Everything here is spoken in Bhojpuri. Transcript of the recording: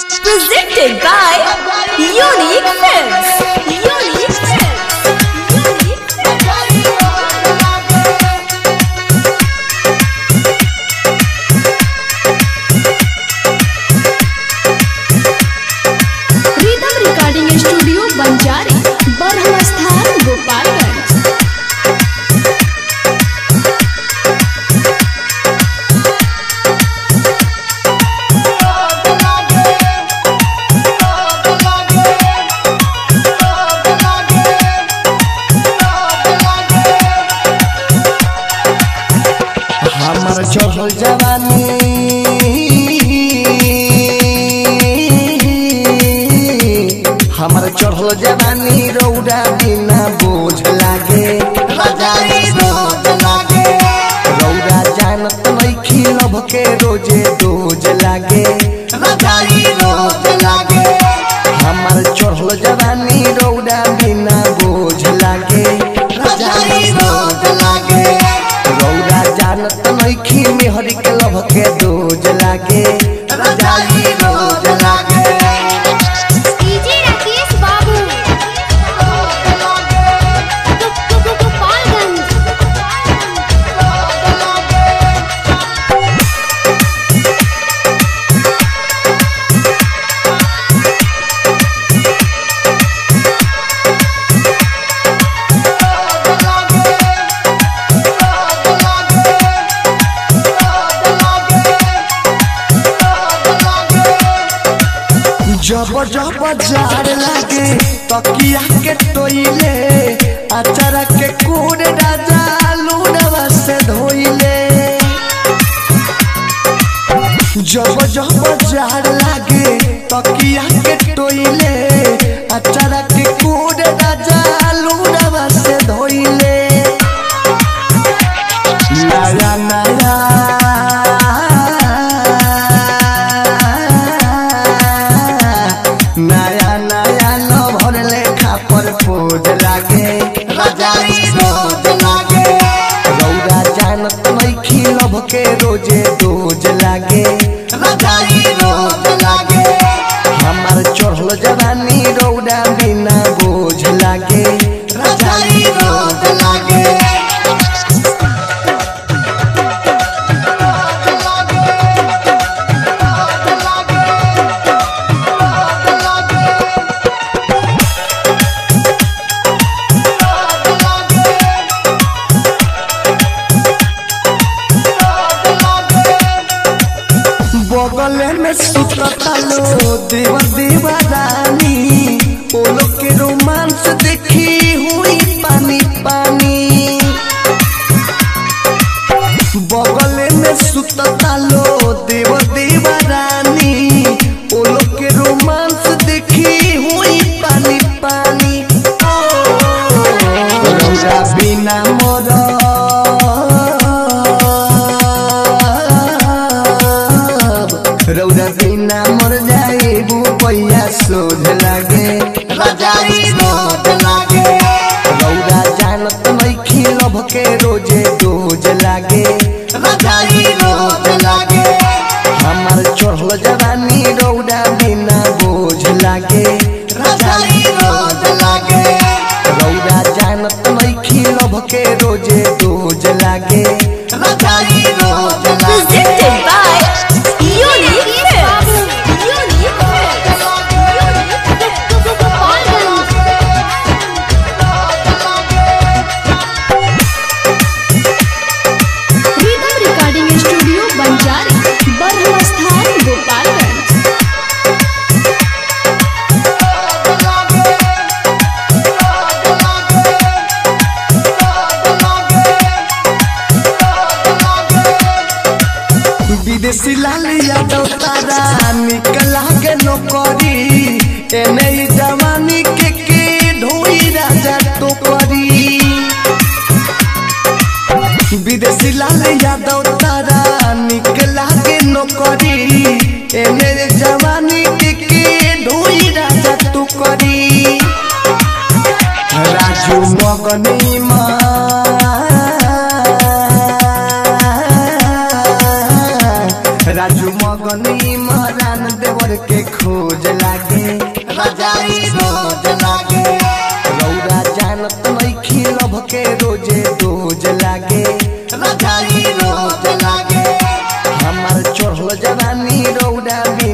Presented by Unique Films. Unique Films. Unique Rhythm Recording Studio Banjari, Barham Sthan, Gopalganj. हमर चढ़ल जवानी हमर चढ़ल जवानी रौदा बिना बोझ लागे रजाई रोज लागे रौदा जानत नइखी लभ के रोजे दोज लागे रजाई रोज लागे हमर चढ़ल जवानी रौदा बिना बोझ लागे रजाई रोज लागे रौदा जानत नइखी मेहर के लभ के दोज लागे रजाई रोज लागे डीजे राकेश बाबू गोपालगंज जब जब जार लागे तकिया के टोइले अचारा के कोड राजा लूनवा से धोइले जब जब जार लागे तकिया के टोइले अचारा के कोड राजा लूनवा से धोइले नया नया नया नया लभर लेखा पर पोज लागे रजाई रोज लागे रौदा जानत नइखी लभ के रोजे दोज लागे रजाई रोज लागे हमार चढ़ल जवानी रौदा बिना बोझ लागे रजाई रोज लागे बगले में सुतता लो देव दीवारानी ओलो के रोमांस देखी हुई पानी पानी बगले में सुतता लो देव दीवारानी ओलो के रोमांस देखी हुई पानी पानी ओ, रौदा बिना मोर रौदा बिना मर जाए पैया सोझ लागे रजाई रोज लागे रौदा जानत नइखी लभ के रोजे दोज लागे रजाई रोज लागे हमार चढ़ल जवानी रौदा बिना बोझ लागे रजाई रोज लागे रौदा जानत नइखी लभ के रोजे दोज लागे रजाई रोज लागे Presented by Unique Films. Unique Films. Gopalganj Rhythm Recording Studio Banjari, Barham Sthan, Gopalganj. विदेशी लाल यादव तारा निकला के नौकरी एने ई जवानी के के ढोई राजा टोकरी विदेशी लाल यादव तारा निकला के नौकरी एने ई जवानी के के ढोई राजा टोकरी राजू मगनी राजू मगनी मरान देवर के के खोज लागे रजाई रोज लागे रौरा जानत नइखी लभ के रोजे रोज लागे रजाई रोज लागे हमार चढ़ल जवानी रौरा भी